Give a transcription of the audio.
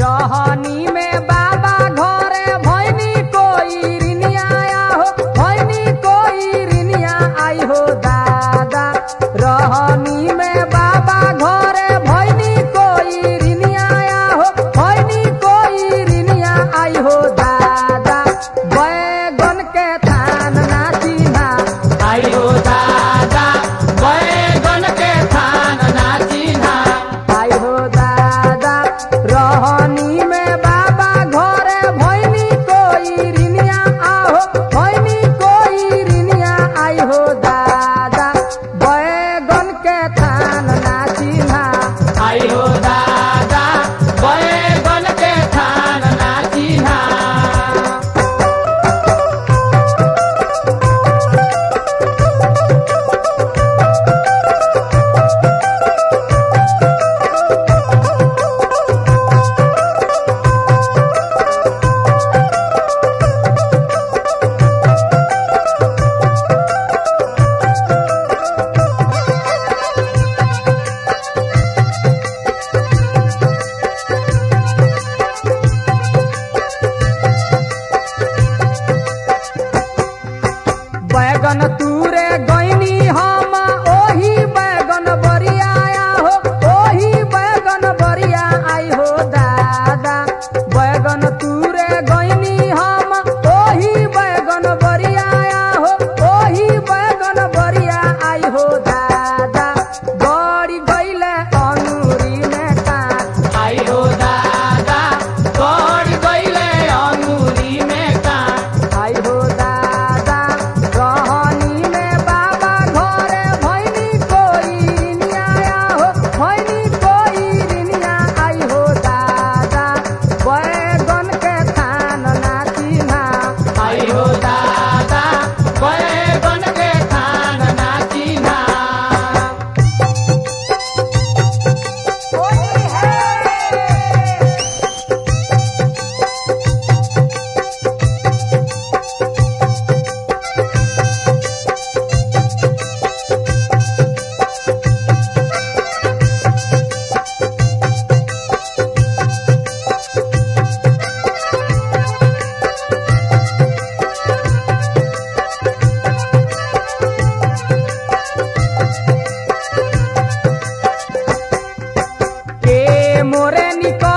रहनी में बाबा घरे भैनी कोई रिनिया हो भैनी कोई रिनिया आई हो दादा रहनी में बाबा घरे भैनी कोई रिनिया हो भैनी कोई रिनिया आई हो दादा बैगन के थान ना चिन्हा आई हो दादा बैगन के थान ना चिन्हा आई हो दादा रहनी में बाबा घरे भैनी कोई रिनिया आहो भैनी कोई रिनिया आई हो दादा बैगन के थान ना चिन्हा आई हो दादा बैगन के थान ना चिन्हा बैगन तूरे गईनी हम ओही बैगन बरिया हो ओही बैगन बरिया आई हो दादा बैगन तूरे गईनी हम ओही बैगन बरिया हो ओही बैगन बरिया आई हो दादा गड़ी गईले अनुरी में काट आई हो दादा गड़ गईले अंगूरी में कांट आई हो दादा रहनी में बाबा घरे भैनी कोई रिनिया हो भैनी कोई रिनिया आई हो दादा बैगन के थान ना चिन्हा आई हो दादा बैगन के थान ना चिन्हा के मोरे निकल